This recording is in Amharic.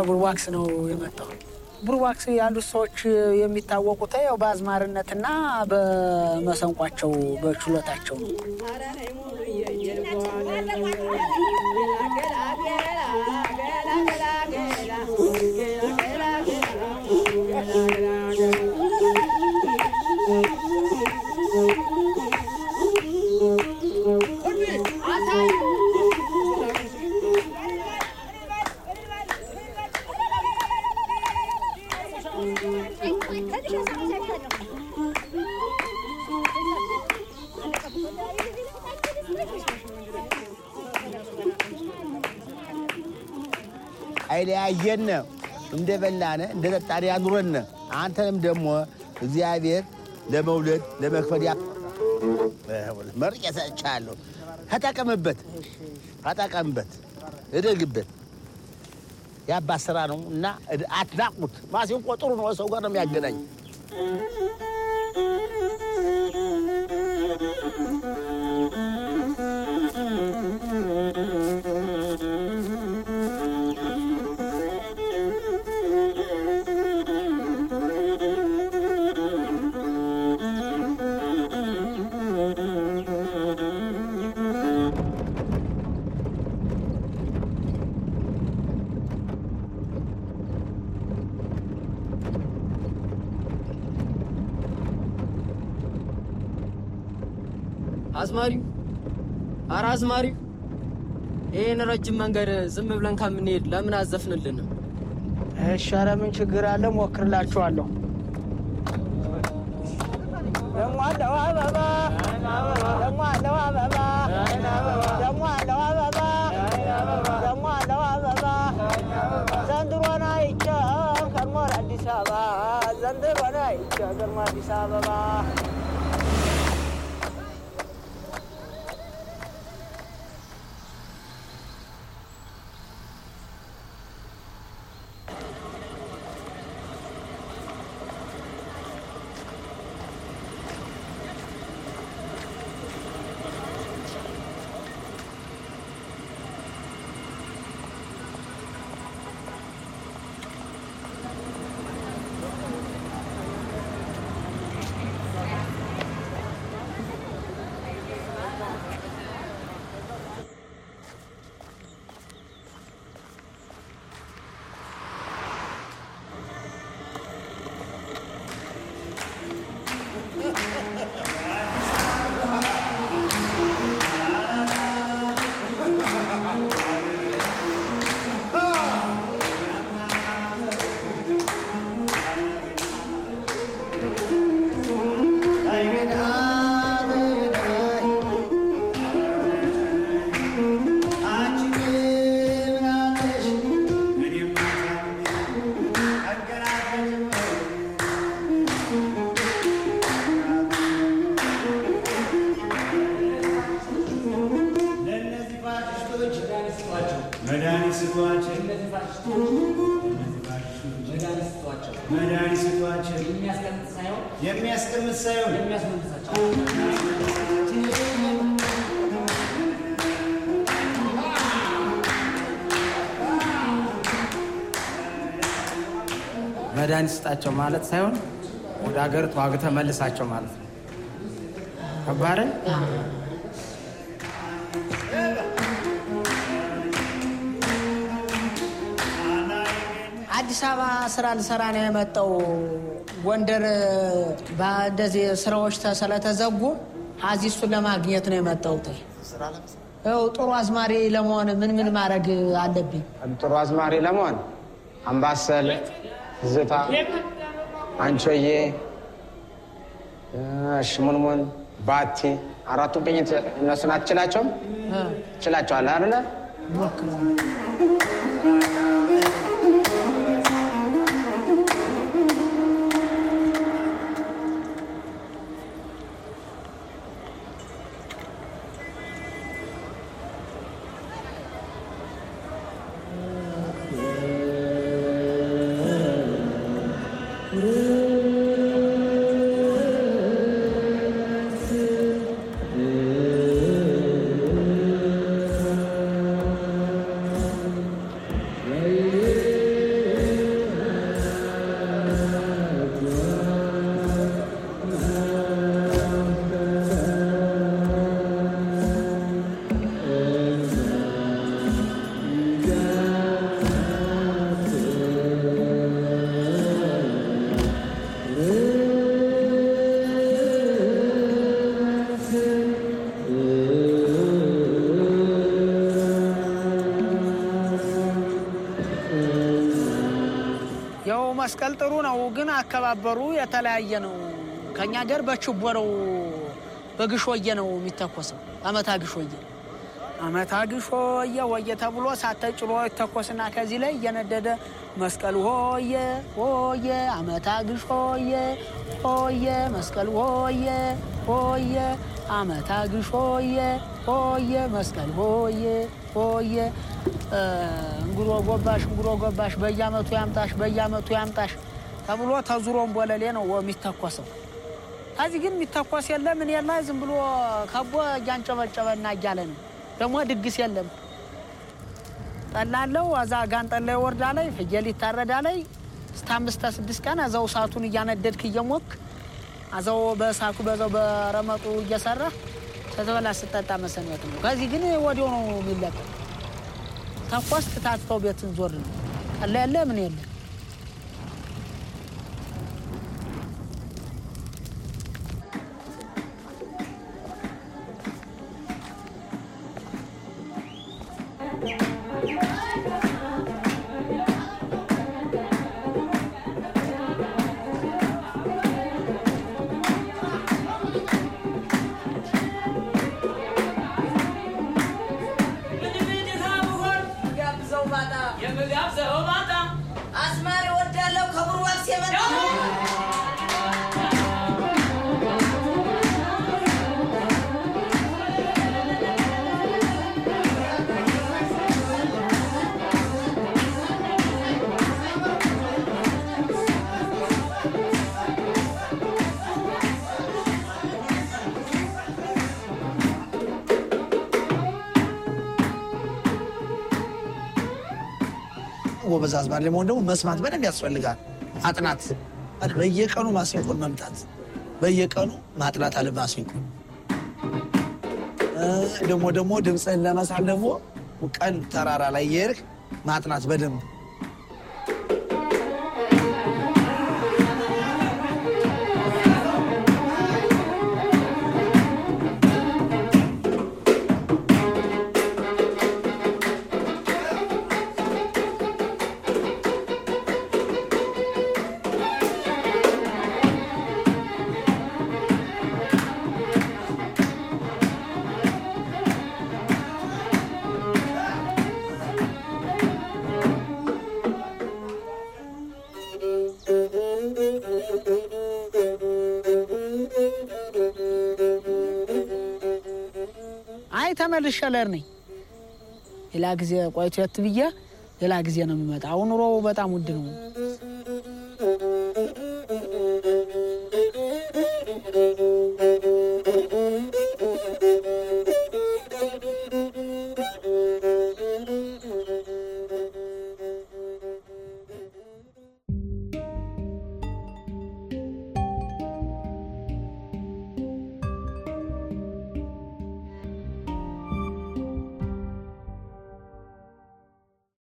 ከቡርዋክስ ነው የመጣው። ቡርዋክስ ያሉት ሰዎች የሚታወቁት ያው በአዝማሪነትና በመሰንቋቸው በችሎታቸው ነው። አይለያየን እንደ በላነ እንደ ጠጣን ያኑረን። አንተንም ደግሞ እግዚአብሔር ለመውለድ ለመክፈል ያ መርቅ ሰጥቻለሁ። ተጠቀምበት፣ ተጠቀምበት፣ እደግበት። የአባት ስራ ነው እና አትናቁት። ማሲንቆ ጥሩ ነው፣ ሰው ጋር ነው የሚያገናኝ። አዝማሪው ኧረ አዝማሪው ይህን ረጅም መንገድ ዝም ብለን ከምንሄድ ለምን አዘፍንልንም? እሺ፣ ኧረ ምን ችግር አለ? ሞክርላችኋለሁ። ደሞ አለው አበባ ደሞ አለው አበባ ደሞ አለው አበባ ደሞ አለው አበባ ዘንድሮን አይቼው ከርሞ አዲስ አበባ ዘንድሮን አይቼው ከርሞ አዲስ አበባ መድኃኒት ስጧቸው፣ መድኃኒት ስጧቸው። የሚያስቀምጥ ሳይሆን መድኃኒት ስጣቸው ማለት ሳይሆን ወደ ሀገር ተዋግተህ መልሳቸው ማለት ነው። ከባድ አዲስ አበባ ስራ ልሰራ ነው የመጣው። ጎንደር እንደዚህ ስራዎች ስለተዘጉ እዚህ እሱን ለማግኘት ነው የመጣሁት። ይኸው ጥሩ አዝማሪ ለመሆን ምን ምን ማድረግ አለብኝ? ጥሩ አዝማሪ ለመሆን አምባሰል፣ ዝታ፣ አንቾዬ፣ ሽሙንሙን፣ ባቲ አራቱ ቅኝት እነሱን አትችላቸውም? ችላቸዋል አይደለ? መስቀል ጥሩ ነው፣ ግን አከባበሩ የተለያየ ነው። ከኛ ሀገር በችቦ ነው በግሾየ ነው የሚተኮሰው። አመታ ግሾየ አመታ ግሾየ ወየ ተብሎ ሳተ ጭሮ ይተኮስና ከዚህ ላይ እየነደደ መስቀል ሆየ ሆየ አመታ ግሾየ ሆየ መስቀል ሆየ ሆየ አመታ ግሾየ ሆየ መስቀል ሆየ ሆየ እንጉሮ ጎባሽ እንጉሮ ጎባሽ በየአመቱ ያምጣሽ በየአመቱ ያምጣሽ ተብሎ ተዙሮን ቦለሌ ነው የሚተኮሰው። ከዚህ ግን የሚተኮስ የለ ምን የለ ዝም ብሎ ከቦ እያንጨበጨበና እያለ ነው። ደግሞ ድግስ የለም። ጠላለው አዛ ጋንጠላ ወርዳ ላይ ፍየል ይታረዳ ላይ እስከ አምስት ስድስት ቀን እዛው እሳቱን እያነደድክ እየሞክ አዛው በእሳቱ በዛው በረመጡ እየሰራ ስትበላ ስጠጣ መሰንበት ነው። ከዚህ ግን ወዲያው ነው የሚለቀቅ። ተኮስ ትታትተው ቤትን ዞር ነው። ጠላ የለ ምን የለ አስማሪ ወዳለው ከብሩ ዋክስ የመጣ ጎበዝ አዝማሪ ለመሆን ደግሞ መስማት በደንብ ያስፈልጋል። ማጥናት በየቀኑ ማሲንቆን መምታት፣ በየቀኑ ማጥናት አለ ማሲንቆ ደግሞ ደግሞ ድምፅህን ለመሳል ደግሞ ቀን ተራራ ላይ የሄድክ ማጥናት በደንብ አይ ተመልሼ ልሄድ ነኝ። ሌላ ጊዜ ቆይቶ የት ብዬ ሌላ ጊዜ ነው የሚመጣ። አሁን ኑሮው በጣም ውድ ነው።